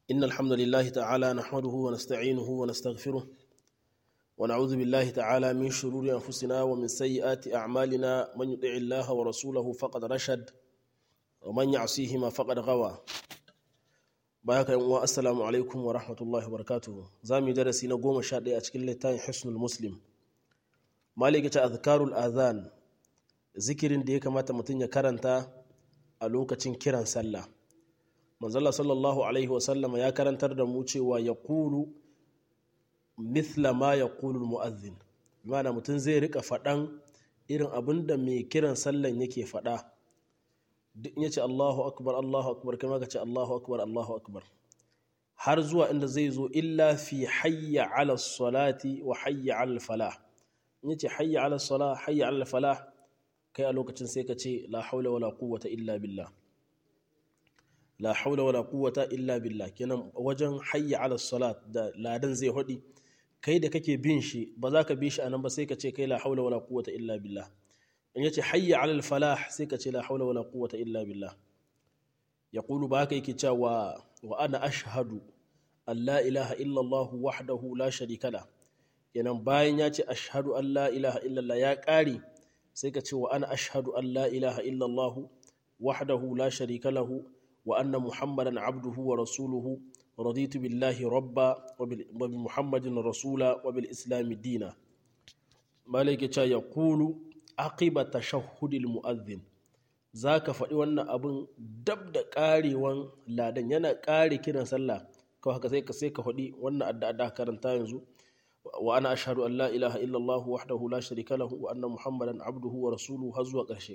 إن الحمد لله تعالى نحمده ونستعينه ونستغفره ونعوذ بالله تعالى من شرور أنفسنا ومن سيئات أعمالنا من يطع الله ورسوله فقد رشد ومن يعصيهما فقد غوى بارك الله السلام عليكم ورحمة الله وبركاته زامي درسي نقوم شادي أتكلم لتاني حسن المسلم مالك أذكار الآذان zikirin da ya kamata mutum ya karanta a lokacin kiran sallah manzala sallallahu alaihi wasallama ya karantar da mu cewa ya kulu mithla ma ya kulu mu'azzin mana mutum zai rika faɗan irin abin da mai kiran sallan yake faɗa duk ya ce allahu akbar allahu akbar kama ka ce allahu akbar allahu akbar har zuwa inda zai zo illa fi hayya ala salati wa hayya ala falah in ya ce hayya ala salah hayya ala falah kai a lokacin sai ka ce la haula wala quwwata illa billah la haula wala quwwata illa billah kenan wajen hayya ala salat da ladan zai hodi kai da kake bin shi ba za ka bi shi anan ba sai ka ce kai la haula wala quwwata illa billah in yace hayya ala falah sai ka ce la haula wala quwwata illa billah yaqulu ba haka yake cewa wa ana ashhadu an la ilaha illa allah wahdahu la sharika la kenan bayan ya ce ashhadu an la ilaha illallah ya kare sai ka ce wa ana ashhadu an la ilaha illallah wahdahu la sharika lahu wa anna muhammadan abduhu wa rasuluhu raditu billahi rabba wa bi muhammadin rasula wa bil islami dina malaka ce ya kulu aqiba tashahhudil mu'adhdhin zaka faɗi wannan abun dab da ƙarewan ladan yana ƙare kiran sallah kawai haka sai ka sai ka faɗi wannan addu'a da karanta yanzu وأنا أشهد أن لا إله إلا الله وحده لا شريك له وأن محمدا عبده ورسوله هزوا قرشي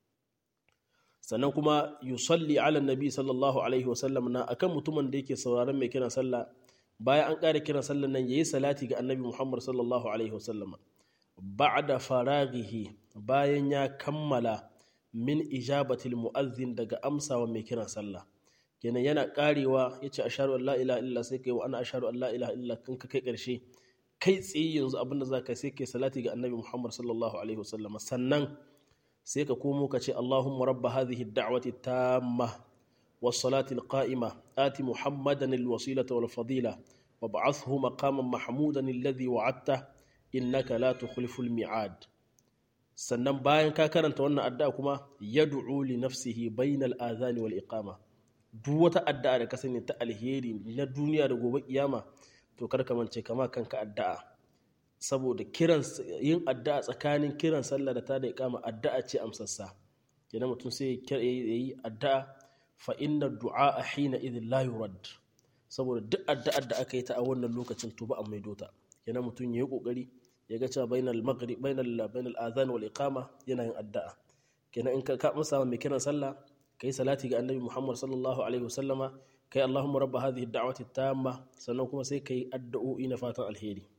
sannan kuma yusalli ala nabi sallallahu alaihi wasallam na akan mutumin da yake sauraron mai kiran sallah bayan an ƙara kiran sallah nan yayi salati ga annabi Muhammad sallallahu alaihi wasallam ba'da faraghihi bayan ya kammala min ijabatil mu'azzin daga amsawa mai kiran sallah kenan yana karewa yace ashhadu an la ilaha illa sai kai wa ana ashhadu an la ilaha illa kan ka kai ƙarshe kai tsaye yanzu abinda za ka sai kai salati ga annabi muhammad sallallahu alaihi wasallam sannan sai ka komo ka ce allahumma rabba hadhihi da'wati tamma was salati alqa'ima ati muhammadan alwasilata wal fadila wa ba'athhu maqaman mahmudan alladhi wa'adta innaka la tukhlifu almi'ad sannan bayan ka karanta wannan addu'a kuma yad'u li nafsihi bainal adhani wal iqama duk wata addu'a da ka sani ta alheri na duniya da gobe kiyama to kar ka mance kama kanka addu'a saboda kiran yin addu'a tsakanin kiran sallah da ta da ikama addu'a ce amsassa kenan mutum sai ya yi addu'a fa inna du'a hina idhin la yurad saboda duk addu'ar da aka yi ta a wannan lokacin to ba a maido ta kenan mutum ya yi kokari ya ga cewa bainal maghrib bainal bainal adhan wal iqama yana yin addu'a kenan in ka ka masa mai kiran sallah kai salati ga annabi Muhammad sallallahu alaihi wasallama kai Allahumma rabba hadhihi ad-da'wati tamma sannan kuma sai kai addu'o'i na fatan alheri